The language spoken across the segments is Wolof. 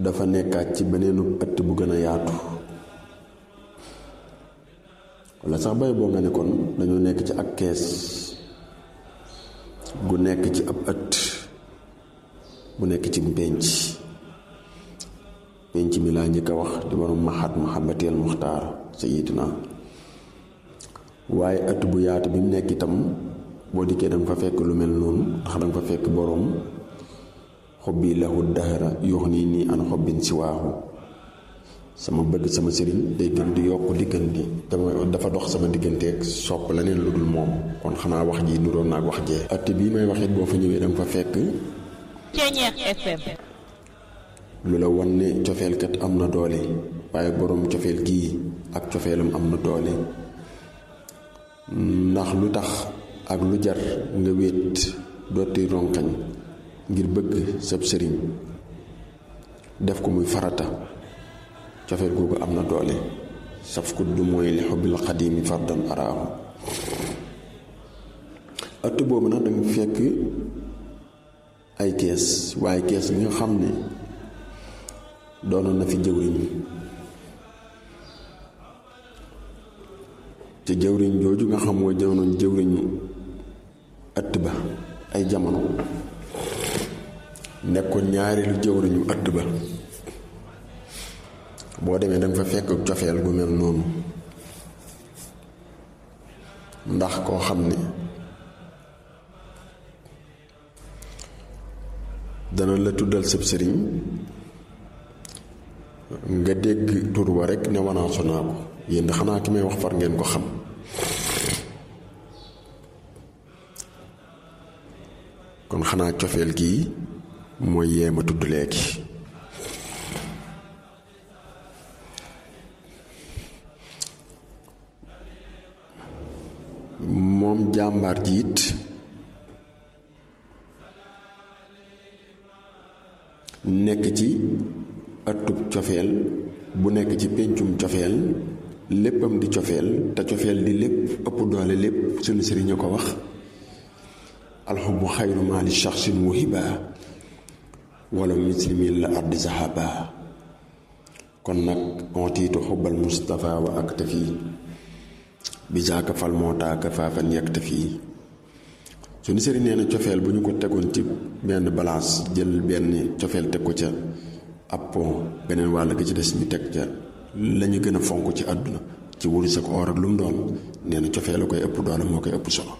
dafa nekkaat ci beneenu ëtt bu gën a yaatu walla sax bay boo nga ne kon dañoo nekk ci ak kees gu nekk ci ab ëtt bu nekk ci pénc pénc mi laa njëkk a wax di borom maxaat mahabateel muxtaar sayidina waaye ëtt bu yaatu bi mu nekk itam boo dikkee danga fa fekk lu mel noonu ndax danga fa fekk boroom xobbi lahu dahra yox nii nii an xobbin si waaxu sama bëgg sama sëriñ day gën di yokk di gën di dama dafa dox sama digganteeg sopp leneen lu dul moom kon xanaa wax ji nuroon naa ak wax jee ëtt bii may wax it boo fa ñëwee danga fa fekk Ceeñeex FM lu la wan ne cofeelkat am na doole waaye boroom cofeel gii ak cofeelam am na doole ndax lu tax ak lu jar nga wéet dooti ronkañ ngir bëgg sab sëriñ def ko muy farata cofeel googu am na doole saf ku du mooy li xubbil xadimi fardan araahu ëtt boobu nag danga fekk ay kees waaye kees gi nga xam ne doonoon na fi jëwriñ te jëwriñ jooju nga xam mooy doonoon jëwriñu ëtt ba ay jamono nekkoon ñaareelu jëwriñu ëtt ba boo demee danga fa fekk cofeel gu mel noonu ndax koo xam ne dana la tuddal sab sëriñ nga dégg tur wa rekk ne wanaasu naa ko yéen xanaa ki may wax far ngeen ko xam kon xanaa cofeel gii mooy yee ma tudd léegi moom jàmbaar ji it nekk ci ëttub cofeel bu nekk ci péncum cofeel léppam di cofeel te cofeel di lépp ëpp doole lépp sunu sëriñ a ko wax alxubu xayru maali shaxsin wahiba wala muslimin la ardi sahaba kon nag ontiitu xubbal mustafa wa ak tafi bi jaaka fal moo taaka faafan yegg tafi sunu sëriñ nee na cofeel bu ñu ko tegoon ci benn balance jël benn cofeel teg ko ca ab pont beneen wàll ga ci des ñu teg ca la ñu gën a fonk ci àdduna ci wurus ak or ak lu mu doon nee na cofeel a koy ëpp doole moo koy ëpp solo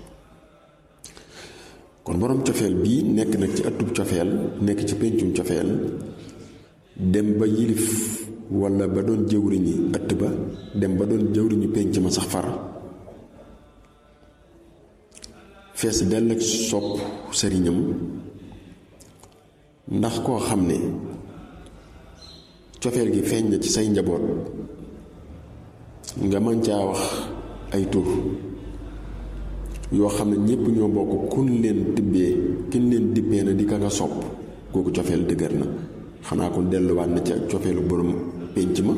kon boroom cofeel bii nekk nag ci ëttub cofeel nekk ci péncum cofeel dem ba yilif walla ba doon jëwriñi ëtt ba dem ba doon jëwriñu pénc ma sax far fees dell ak sopp sëriñam ndax koo xam ne cofeel gi feeñ na ci say njaboot nga mën caa wax ay tur yoo xam ne ñépp ñoo bokk kun leen tibbee kin leen dibbee na di ka nga sopp kooku cofeel dëgër na xanaa kon delluwaat na ca cofeelu borom pénc ma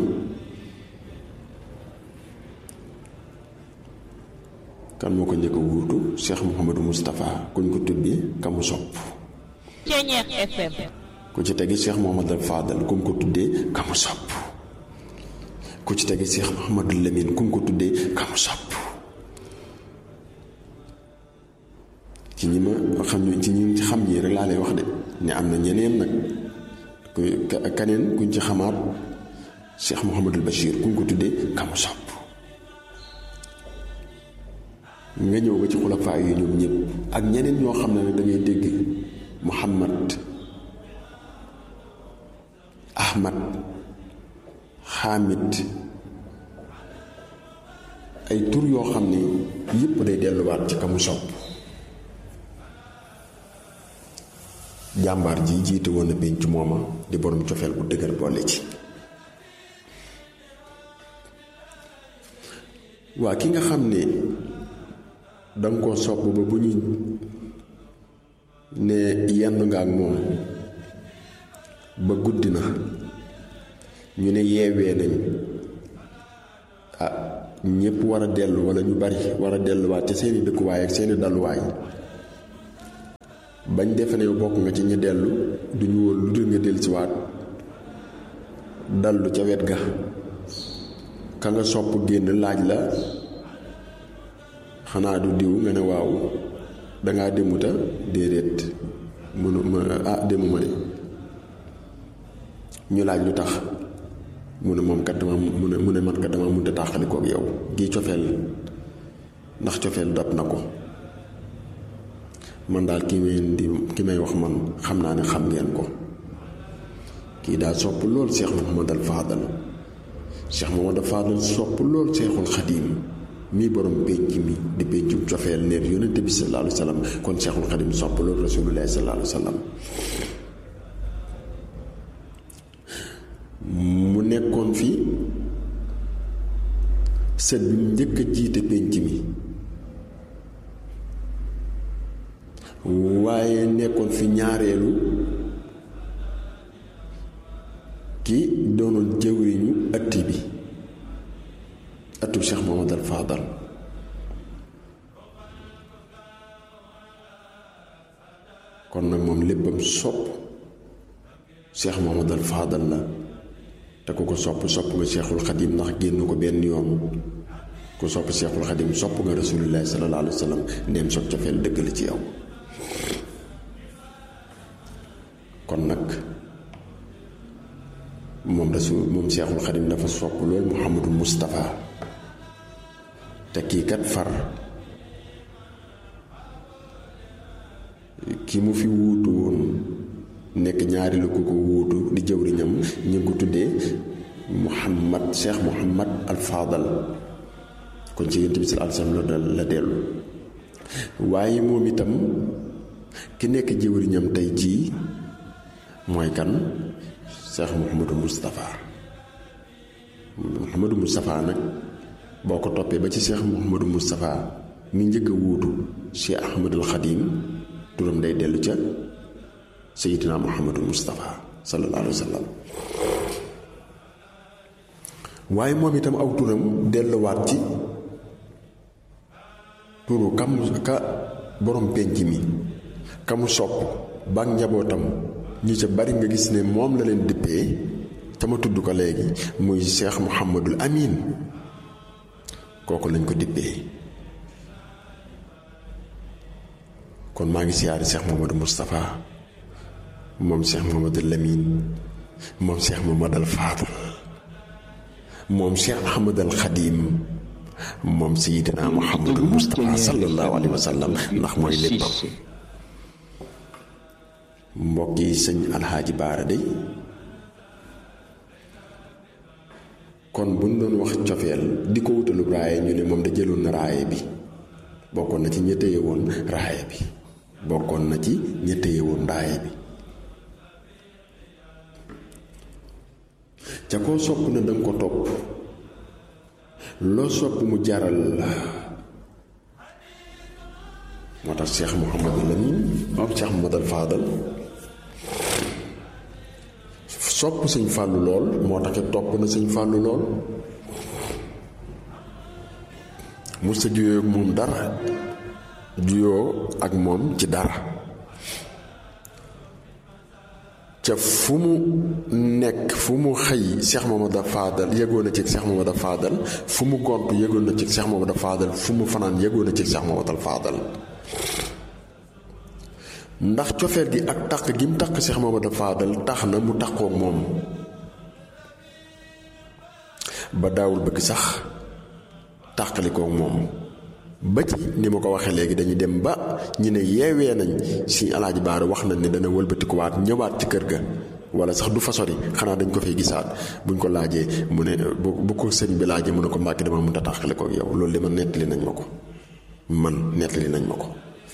kan moo ko njëkk a wuutu Cheikh Mouhamadou Moustapha kuñ ko tuddee ka mu sopp Ceeñeex FM ku ci tegi Cheikh Mouhamadou Fadal ku mu ko tuddee ka mu sopp ku ci tegi Cheikh Mouhamadou Lamine ku mu ko tuddee ka mu sopp ci ñi ma xam ñu ci ñi xam ñi rek laa lay wax de ne am na ñeneen nag ku kaneen kuñ ci xamaat Cheikh Mouhamadul Bachir kuñ ko tuddee ka mu sopp nga ñëw ba ci xulafaa yi ñoom ñëpp ak ñeneen ñoo xam ne nag da ngay dégg Muhammad Ahmad Hamid ay tur yoo xam ne yëpp day delluwaat ci ka mu sopp jàmbaar ji jiite woon na penc mooma di borom cofeel bu dëgër boole ci waa ki nga xam ne danga koo sopp ba bu ñu ne yenn nga ak moom ba guddi na ñu ne yeewee nañ ah ñépp war a dellu walla ñu bari war a delluwaat ci seeni dëkkuwaay ak seeni dalluwaay bañ defe ne bokk nga ci ñi dellu duñu wóor lu dul nga dellusiwaat dallu ca wet ga ka nga sopp génn laaj la xanaa du diw nga ne waaw dangaa demuta déedéet mënu ma ah demuma de ñu laaj lu tax mu ne moom kat dama mu ne mu ne man kat dama mënta tàqali kook yow gi cofeel ndax cofeel dab na ko man daal ki may di ki may wax man xam naa ne xam ngeen ko kii daal sopp lool Cheikh Mouhamadal Fadal Cheikh Mouhamadal Fadal sopp lool Cheikhul Xadim mii borom pénc mi di péncum cofeel neer yonente bi sallallahu alayhi wa sallam kon Cheikhul Xadim sopp lool rasulullahi sallallahu alayhi wa sallam mu nekkoon fi sët bi mu njëkk a jiite pénc mi waaye nekkoon fi ñaareelu ki doonoon jëwriñu ëtt bi ëttu Cheikh Mouhamadal Fadal kon nag moom léppam sopp Cheikh Mouhamadal Fadal la te ku ko sopp sopp nga Cheikhul Xadim ndax génn ko benn yoon ku sopp Cheikhul Xadim sopp nga Rasulullahi sallallahu alayhi wa sallam ndeem soog cofeel dëgg la ci yow kon nag moom rasul moom Cheikhul Xadim dafa sopp loolu Mouhamadou Moustapha te kii kat far ki mu fi wuutu woon nekk ñaari la ku ko wuutu di jëwriñam ñu ngi ko tuddee Mouhamad Cheikh Mouhamad Al Fadal kon ci yonent bi sallallahu alayhi wa sallam la dellu waaye moom itam ki nekk jëwriñam tey jii mooy kan Cheikh Mouhamadou Moustapha Mouhamadou Moustapha nag boo ko toppee ba ci Cheikh Mouhamadou Moustapha mi njëkk a wuutu Cheikh Ahmadul Xadim turam day dellu ca Seydina Mouhamadou Moustapha sallallahu alayhi wa sallam waaye moom itam aw turam delluwaat ci turu kam ka borom penc mi kamu sopp ba njabootam ñu ca bari nga gis ne moom la leen dippee te ma tudd ko léegi muy Cheikh Mouhamadul Amin kooku lañ ko dippee kon maa ngi siyaari Cheikh Mouhamadou Moustapha moom Cheikh Mouhamadul Lamine moom Cheikh Mouhamadal Fadal moom Cheikh Ahmadal Xadim moom Seydina Mouhamadul Moustapha sallallahu alayhi wa sallam ndax mooy léppam mbokk yi sëñ alxaaji baara day kon buñ doon wax cofeel di ko wutalu raaye ñu ne moom da jëloon na raaye bi bokkoon na ci ña téye woon raaye bi bokkoon na ci ña téye woon raaye bi ca koo sopp na danga ko topp loo sopp mu jaral la moo tax Cheikh Mouhamadou Lamine moom Cheikh Mouhamadou Fadal sopp sëñ fàllu lool moo tax topp na sëñ fàllu lool mu sa juyoo ak moom dara juyoo ak moom ci dara ca fu mu nekk fu mu xëy Cheikh Mamadou Fadal yëgoon na ci Cheikh Mamadou Fadal fu mu gont yëgoon na ci Cheikh Mamadou Fadal fu mu fanaan yëgoon na ci Cheikh Mamadou Fadal ndax cofeel gi ak taq gi mu taq Cheikh Mamadou Fadal tax na mu taqoo moom ba daawul bëgg sax tàqalikoo moom ba ci ni ma ko waxee léegi dañuy dem ba ñu ne yeewee nañ si alaaji baara wax nañ ne dana wëlbatikuwaat ñëwaat ci kër ga wala sax du fa sori xanaa dañ ko fay gisaat buñ ko laajee mu ne bu bu ko sëñ bi laajee mu ne ko mbàkki dama mënta tàqalikoo yow loolu de man nettali nañ ma ko man nettali nañ ma ko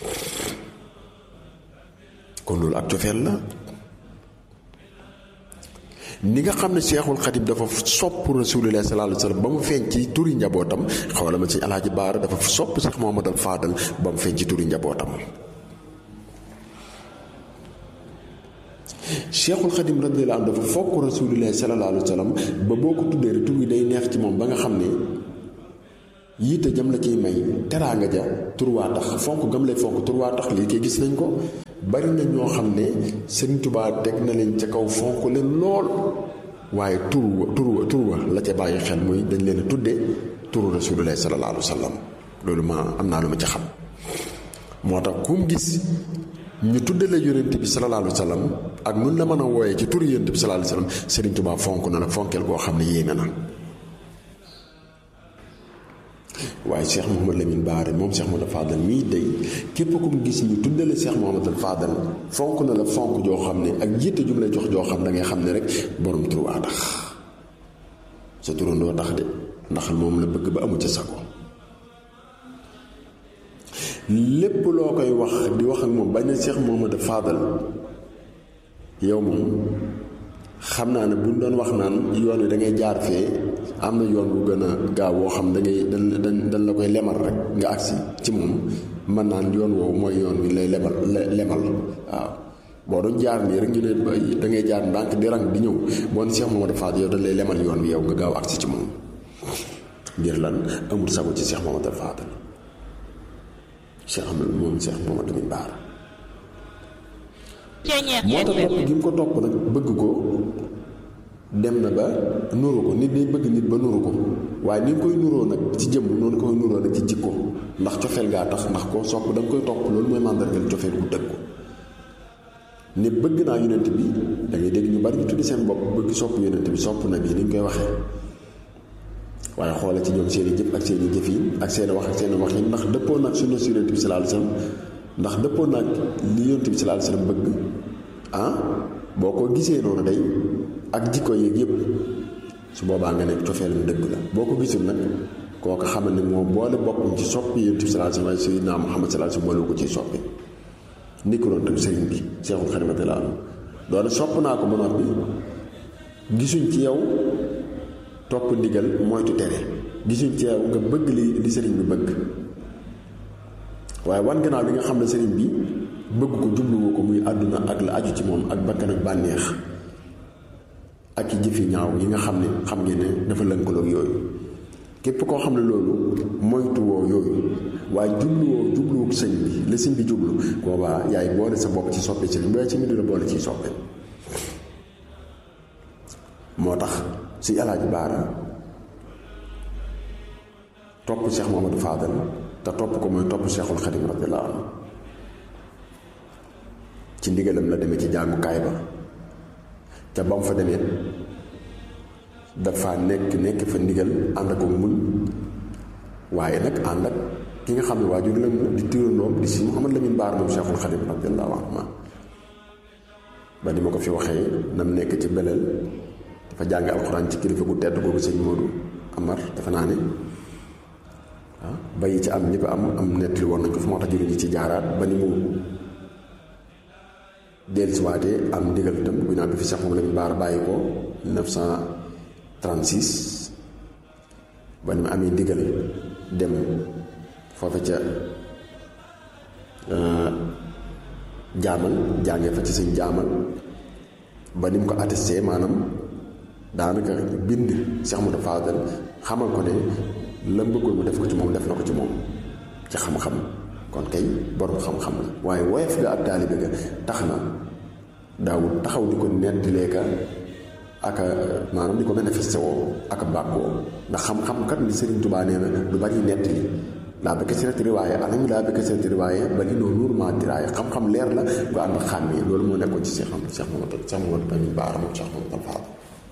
kon loolu ak cofeel la ni nga xam ne Seexul Xadim dafa sopp Rasulullah sallallahu alayhi wa sallam ba mu feeñ ci turi njabootam xawala ma ci alaaji baara dafa sopp Seex Muhammadal Faadal ba mu feeñ ci turi njabootam Seexul Xadim radiyallahu anhu dafa fokk Rasulullah sallallahu alayhi wa sallam ba boo ko tuddee rek tur wi day neex ci moom ba nga xam ne yiite jam la ciy may teraanga ja tur waa tax fonk gam lay fonk tur waa tax lii koy gis nañ ko bari na ñoo xam ne Sëriñ Tuubaa teg na leen ca kaw fonk leen lool waaye tur wa tur wa tur wa la ca bàyyi xel muy dañ leen a tudde turu rasulullah sallallahu alayhi wa sallam loolu ma am naa lu ma ci xam moo tax kum gis ñu tudde la yonent bi sallallahu alayhi wa sallam ak nun la mën a wooyee ci turu yonent bi sallallahu alayhi wa sallam Serigne Touba fonk na la fonkeel koo xam ne yéeme na waaye Cheikh Mouhamad Lamine Baare moom Cheikh Mouhamad Fadal mii day képp ku mu gis ñu tuddale Cheikh Mouhamad Fadal fonk na la fonk joo xam ne ak jiite jum lay jox joo xam da ngay xam ne rek borom tur waa tax sa turandoo tax de ndax moom la bëgg ba amu ca sago lépp loo koy wax di wax ak moom bañ na Cheikh Mouhamad Fadal yow moom xam naa ne buñ doon wax naan yoon wi da ngay jaar fee am na yoon bu gën a gaaw woo xam da ngay dañ dañ dañ la koy lemal rek nga agsi ci moom mën naan yoon woowu mooy yoon wi lay lemal lemal waaw boo doon jaar nii rek ñu ne da ngay jaar ndànk di rang di ñëw boo ne Cheikh Mamadou Fadal yow dañ lay lemal yoon wi yow nga gaaw agsi ci moom ngir lan amul sago ci Cheikh Mamadou Fadal Cheikh Amadou moom Cheikh Mamadou Lamine Bara moo tax topp gi mu ko topp nag bëgg ko dem na ba nuru ko nit day bëgg nit ba nuru ko waaye ni nga koy nuroo nag ci jëmm noonu koy nuroo nag ci jikko ndax cofeel gaa tax ndax koo sopp da nga koy topp loolu mooy màndargal cofeel gu dëgg ko ne bëgg naa yonent bi da ngay dégg ñu bari ñu tuddi seen bopp bëgg sopp yonent bi sopp na bi ni ñu koy waxee waaye xoole ci ñoom seeni jëf ak seeni jëf yi ak seen wax ak seen wax yi ndax dëppoo nag sunna si yonent bi sallallahu alayhi wasallam ndax dëppoo nag li yonent bi sallallahu alayhi wasallam bëgg ah boo ko gisee noonu day ak jikko yeeg yëpp su boobaa nga nekk cofeelam dëgg la boo ko gisul nag kooku xamal ne moom boole boppam ci soppi yonent bi sallallahu alayhi wasallam sayyidina Muhammad sallallahu alayhi wasallam boole ko ci soppi ni ko doon tam sëriñ bi Seexul Xadiim radiyallaahu anhu doone sopp naa ko ba noppi gisuñ ci yow topp ndigal moytu tere gisuñ ci yow nga bëgg li li sëriñ bi bëgg waaye wan gannaaw li nga xam ne sëriñ bi bëgg ko jubluwu ko muy àdduna ak la aju ci moom ak bakkan ak bànneex ak i jëfi ñaaw yi nga xam ne xam ngeen ne dafa lënkaloog yooyu képp koo xam ne loolu moytuwoo yooyu waaye jubluwoo jubluwuk sëñ bi la sëñ bi jublu boobaa yaay boole sa bopp ci soppe sëriñ waaye ci mi dina boole ciy soppe moo tax si alaaji baara topp Cheikh Mamadou Fadal te topp ko mooy topp Cheikhul Xadim radiyallahu anhu ci ndigalam la demee ci jàngukaay ba ca ba mu fa demee dafa nekk nekk fa ndigal ànd ak muñ waaye nag ànd ak ki nga xam ne waajur la di tirandoom di si Mouhamad Lamine Baar moom Cheikhul Xadim radiyallahu anhu ba ni ma ko fi waxee nam nekk ci beleel dafa jàng alxuraan ci kilifa gu tedd googu sëñ Modou Amar dafa naa ne ah bayi ci am ñëpp am am nettali woon nañ ko fi moo tax jëriñu ci jaaraat ba ni mu dellusiwaatee am ndigal itam ginnaaw bi fi Cheikh moom Lamine Bara bàyyi ko 1936 ba ni mu amee ndigal dem foofa ca jaamal jàngee fa ci sëñ jaamal ba ni mu ko attesté maanaam daanaka bind Cheikh Modou Fadal xamal ko ne la bëggoon mu def ko ci moom def na ko ci moom ci xam-xam kon kay borom xam-xam la waaye woyof ga ak taalibe ga tax na daawul taxaw di ko nettalee ka ak maanaam di ko manifesté woo ak bàkkoo ndax xam-xam kat li Serigne Touba nee na du bañuy nettali laa bëgg si rek riwaaye anam laa bëgg si rek riwaaye ba li noonu nuur maa diraaye xam-xam leer la bu ànd ak xàmmee loolu moo nekkoon ci Cheikh Cheikh Mamadou Cheikh Mamadou Lamine Bara moom Cheikh Mamadou Fadal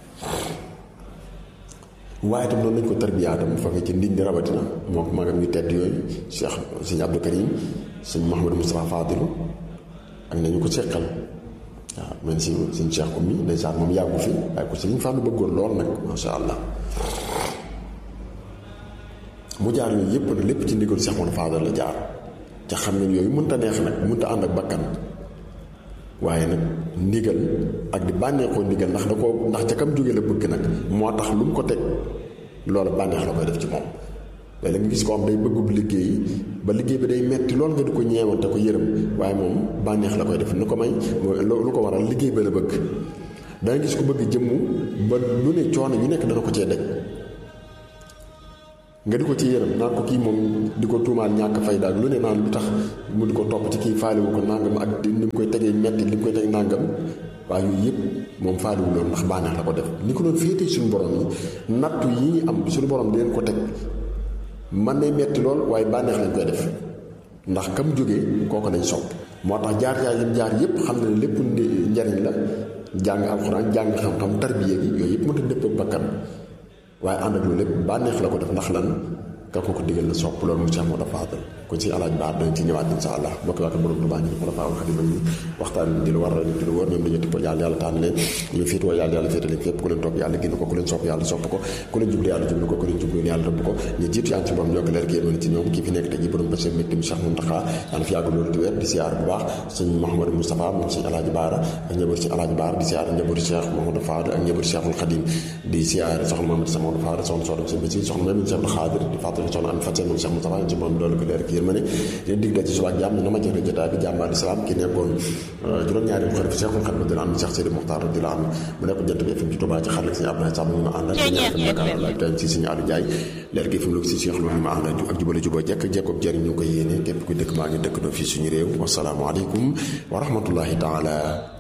waaye itam noonu lañ ko tarbiyaatam foofee ci ndiñ di rawatina moo ko magam ñu tedd yooyu Cheikh sëñ Abdou Karim sëñ Mouhamadou Moustapha Fadilu ak nañu ko seqal waaw man si sëñ Cheikh Oumy ndeysaan moom yàggu fi waaye ko sëñ Fallou bëggoon lool nag masha Allah mu jaar yooyu yëpp nag lépp ci ndigal Cheikh Mamadou Fadal la jaar ca xam nañ yooyu mënta neex nag mënta ànd ak bakkan waaye nag ndigal ak di bànneexoo ndigal ndax da ko ndax ca kam jóge la bëgg nag moo tax lu mu ko teg loola bànneex la koy def ci moom waaye la nga gis ko am day bëggub liggéey ba liggéey bi day metti lool nga di ko ñeewante ko yërëm waaye moom bànneex la koy def nu ko may lu ko waral liggéey ba la bëgg danga gis ko bëgg jëmm ba lu ne coono yu nekk dana ko cee daj nga di ko ci yërëm naan ko kii moom di ko tuumaal ñàkk fay daal lu ne naan lu tax mu di ko topp ci kii faale wu ko nangam ak ni mu koy tegee metti li mu koy teg nangam waaye yooyu yëpp moom faaliwu loolu ndax bànneex la ko def ni ko doon féetee suñu borom yi nattu yi ñu am suñu borom di leen ko teg man nay metti lool waaye bànneex lañ koy def ndax kam jógee kooku lañ sopp moo tax jaar jaar yëpp jaar yëpp xam ne lépp njariñ la jàng alxuraan jàng xam-xam tarbiya gi yooyu yëpp mënta dëpp ak bakkan waaye ànd ak loolu lépp bànneex la ko def ndax lan ka ko ko digal la sopp loolu mu Cheikh moo dafa faatal kon si alaaj baar dañ ci ñëwaat insha allah bokk waa ko borom Tuubaa ñu xula faa xadima ñu waxtaan di lu war di lu wër ñoom dañu tipp yàlla yàlla tànn leen ñu féetoo yàlla yàlla féete leen fépp ku leen topp yàlla génn ko ku leen sopp yàlla sopp ko ku leen jublu yàlla jublu ko ku leen jublu yàlla rëbb ko ñu jiitu yàlla ci borom ñoo ko leer génn ci ñoom kii fi nekk tey ji borom bés métti mu Cheikh Mountakha yàlla fi yàgg loolu di wér di siyaar bu baax sëñ Mouhamadou Moustapha moom sëñ alaaji baara ak njabootu si alaaji baara di siyaar njabootu Cheikh Mouhamadou Fadal ak njabootu Cheikhul Khadim di siyaar soxna Mamadou Sa Mamadou Fadal soxna soxna sëñ Basi soxna Mamadou Cheikh Khadir di fàttali soxna am Fatia moom Cheikh Moustapha ci moom doolu ko leer ak yërmande leen dig da ci suba jàmm na ma jëre jotaay bi jàmbaar islam ki nekkoon juróom-ñaari xarit Cheikhul Khadim di la am Cheikh Sidi Mokhtar di la am mu nekk jant bi FM ci Touba ci xarit sëñ Abdoulaye Samb ñu ma àndal Dakar ci sëñ Aliou Ndiaye leer gi fi mu lu si Cheikh loolu ñu ma àndal ak jubale juboo jekk jekkob jëriñ ñu ko yéene képp ku dëkk maa ngi dëkk doo fii suñu réew wasalaamaaleykum wa rahmatullahi taala